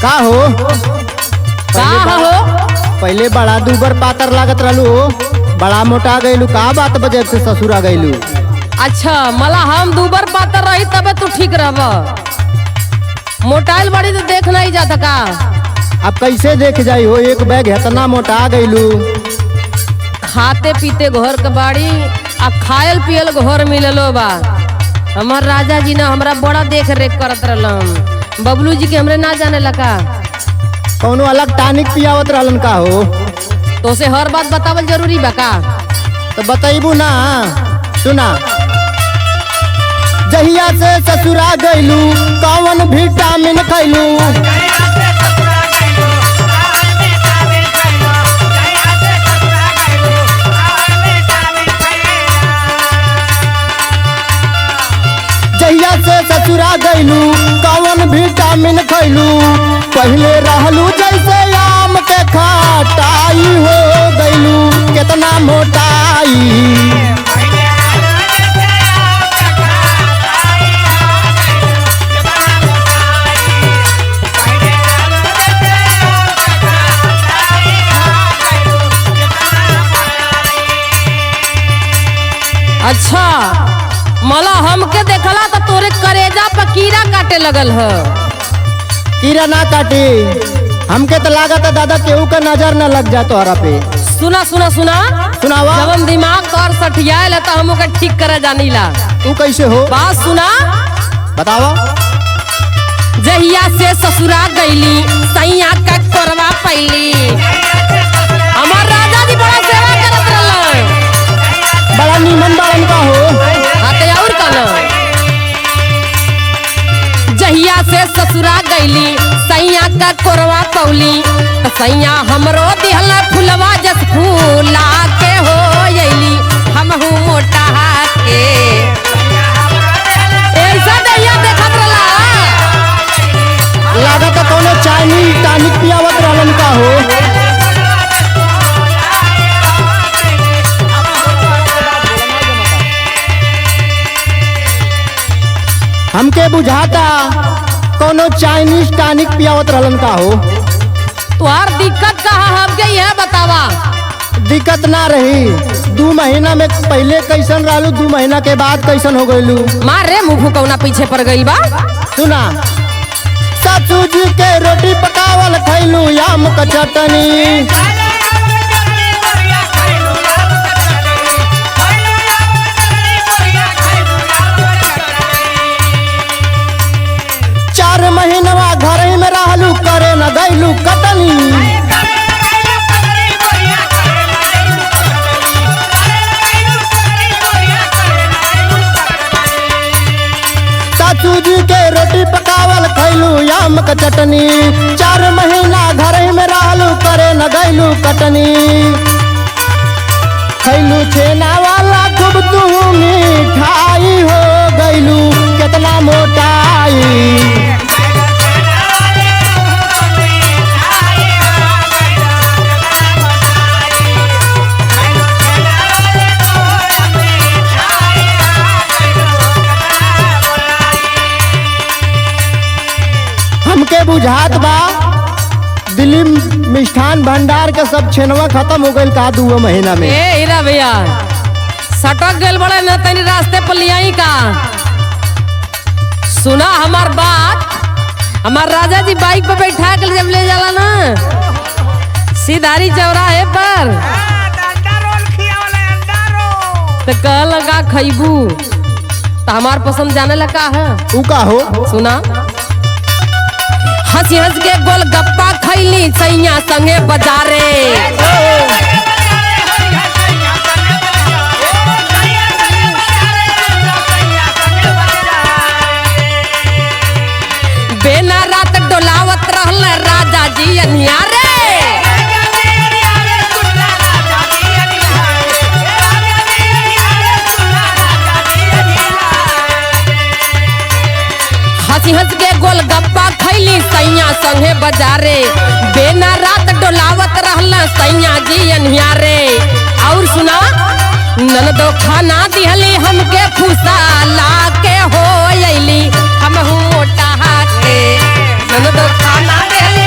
का हो का पहले हो बड़ा- पहले बड़ा दूबर पातर लागत रहलू बड़ा मोटा गईलू का बात बजे से ससुर आ गईलू अच्छा मला हम दूबर पातर रही तबे तू ठीक रहब मोटाइल बड़ी तो देख नहीं जाता का अब कैसे देख जाई हो एक बैग इतना मोटा गईलू खाते पीते घर के बाड़ी आ खायल पियल घर मिललो बा हमार राजा जी ना हमरा बड़ा देख रेख करत रहलन बबलू जी के हमरे ना जाने लगा कौनो अलग टानिक पियावत रहलन का हो तो से हर बात बतावल जरूरी बा का तो बतैबू ना सुना जहिया से ससुरा गईलू कौन विटामिन खैलू जहिया से ससुरा गईलू कौन विटामिन खैलू पहले रहलू जैसे आम के खटाई हो गईलू कितना मोटाई अच्छा मला हमके देखला तो तोरे करेजा पर कीड़ा काटे लगल ह कीड़ा ना काटी हमके तो लागत है दादा केहू का नजर न लग जा तोहरा पे सुना सुना सुना सुनावा जब हम दिमाग तोर सठियाल है तो हम ओके ठीक करे जानीला तू कैसे हो बात सुना बतावा जहिया से ससुरा गईली सैया का करवा पैली हमार राजा जी बड़ा सेवा करत रहलन बड़ा नीमन बाड़न का हो हाथे और कन जहिया से ससुरा गईली सैया का कोरवा पौली त सैया हमरो दिहला फुलवा जस फूला के हो अइली हमहू मोटा के ऐसा दैया देखत रहला लागत है कौनो चाइनीज टानिक पियावत रहलन का हो हमके बुझाता कौनो चाइनीज टानिक पियावत रहलन का हो तुहार दिक्कत कहा हमके यह बतावा दिक्कत ना रही दू महीना में पहले कैसन रहलू दू महीना के बाद कैसन हो गईलू मारे मुंह कौना पीछे पड़ गई बा सुना ससू जी के रोटी पकावल खैलू आम का चटनी चार महीनवा घर ही में रहलू करे न गईलू कटनी सासू जी के रोटी पकावल खैलू आम का चटनी चार महीना घर ही में रहलू करे न गईलू कटनी खैलू छेना वाला खूब तू मिठाई हो गईलू कितना मोटाई हमके बुझात बा दिल्ली मिष्ठान भंडार के सब छेनवा खत्म हो गईल का दू महीना में ए हीरा भैया सटक गल बड़े न तनी रास्ते पर लियाई का सुना हमार बात हमार राजा जी बाइक पे बैठा के जब ले जाला ना सीधारी चौराहे पर तो कह लगा खैबू तो हमार पसंद जाने लगा है ऊ का हो सुना हंसी हंस के गोलगप्पा खैली सैया संगे बाजारे बेना रात डोलावत रहल राजा जी अनियारे हंसी हंस के गोलगप्पा खैली सैया संगे बाजारे बेना रात डोलावत रहल सैया जी अनियारे और सुना ननदो खाना दिहली हमके फूसा ला के हो अइली हमहू मोटा के ननदो खाना दिहली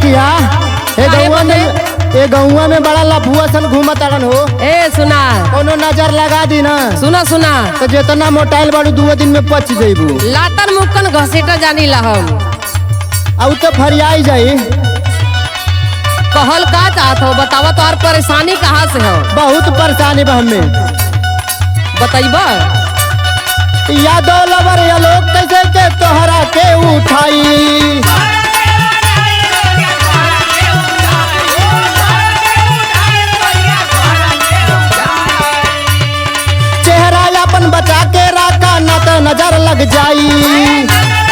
रखिया ए काहे गौवा में ए गौवा में बड़ा लफुआ सन घूमत अड़न हो ए सुना कोनो नजर लगा दी ना सुना सुना तो जितना मोटाइल बाड़ू दू दिन में पच जइबू लातन मुक्कन घसीटा जानी ला हम अब तो फरियाई जाई कहल का चाहत हो बतावा तोहार परेशानी कहाँ से हो बहुत परेशानी बा हमें बतैबा यादव लवर या लोग कैसे के तोहरा के उठाई चेहरा अपन बचा के रखा न तो नजर लग जाई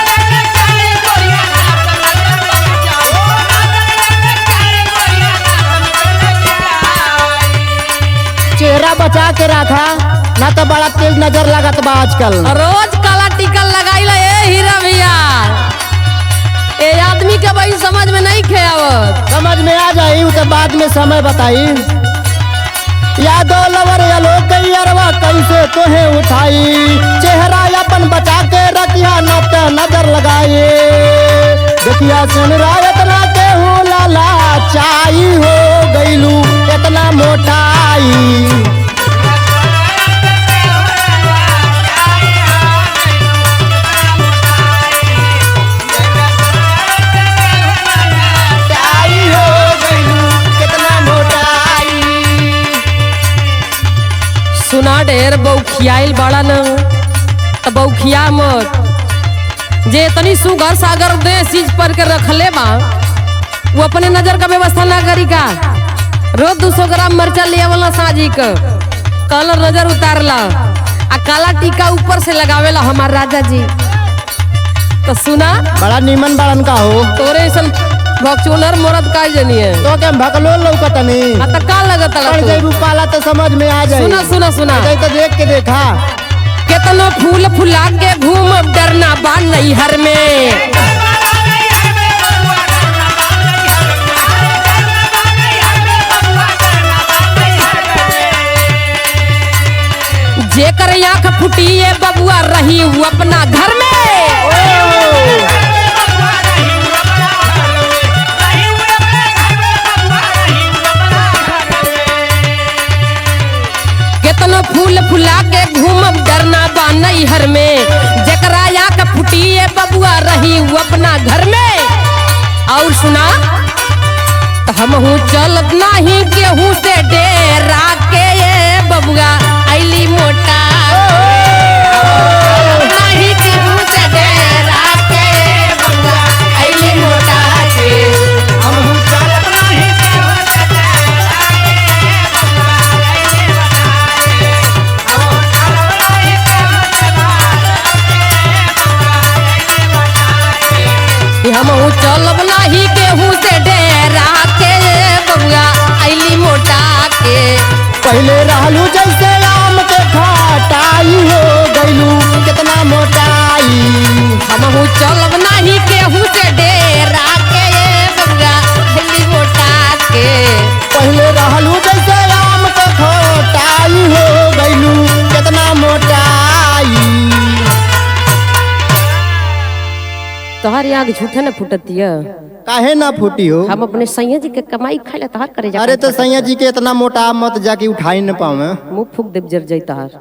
चेहरा बचा के रखा ना तो बड़ा तेज नजर लगत बा आजकल रोज काला टिकल लगाइला ए हीरा भैया ए आदमी के भाई समझ में नहीं खे आवत समझ में आ जाई उ तो बाद में समय बताई यादव लवर या लोग कई अरवा कैसे तोहे उठाई चेहरा अपन बचा के रखिया न तो नजर लगाए देखिया सुन रायत ना के हो लाला चाई हो गईलू इतना मोटाई मोटाई हो गईलू कितना मोटाई सुना ढेर बौखियाइल बड़ा न त बौखिया मत जे तनी सुगर सागर दे चीज पर के रखले बा वो अपने नजर का व्यवस्था ना करी का रोज दो सौ ग्राम मरचा ले आवला साजी क कलर नजर उतारला आ काला टीका ऊपर से लगावेला हमार राजा जी तो सुना बड़ा नीमन बड़न का हो तोरे ऐसन भक्चुनर मरद का जनिए तो के भकलो लौकतनी आ त का लगत पड़ जाइबू पाला तो समझ में आ जाई सुना सुना सुना जाई तो देख के देखा केतनो फूल फुला के घूम डरना बा नैहर में जेकर आंख फुटिए बबुआ रही वो अपना घर में केतनो फूल फुला के घूमब डरना बा नैहर में जेकरा आंख फुटिए बबुआ रही वो अपना घर में और सुना तो हम हूँ चलत नहीं गेहूं से डेरा के ये बबुआ ऐली मोटा नहीं गेहूं से डेरा के बबुआ ऐली मोटा के हम हूँ चलत नहीं कि हम हूँ चलब नहीं गेहूं से डेरा के ये बबुआ ऐली मोटा के पहले रहलू जैसे आम के खटाई हो गईलू कितना मोटाई हम हूँ चलब नहीं गेहूं से डेरा के ये बबुआ ऐली मोटा के पहले रहलू जैसे आम के खटाई हो गईलू कितना मोटाई तोहर आग झूठे न फुटतिया काहे ना फूटी हो हम अपने सैया जी के कमाई खाए तोहर करे जा अरे तो सैया जी के इतना मोटा मत जाके उठाई न पावे मुंह फूक देव जर जाई तोहर